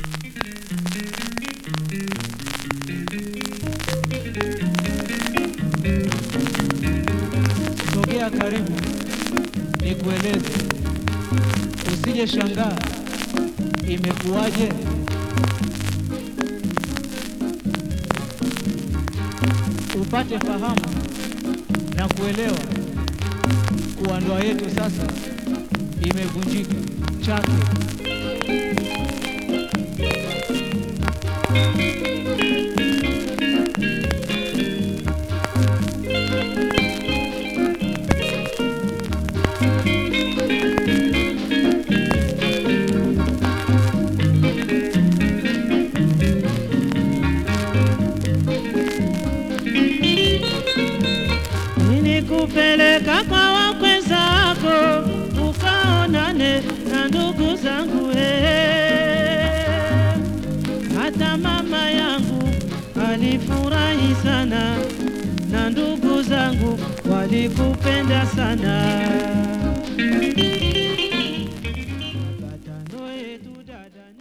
Sogea karibu nikueleze, usije shangaa imekuwaje. Upate fahamu na kuelewa kuwa ndoa yetu sasa imevunjika chake. Nilikupeleka kwa wakwe zako ukaonane na ndugu zangu eh. Hata mama yangu alifurahi sana na ndugu zangu walikupenda sana.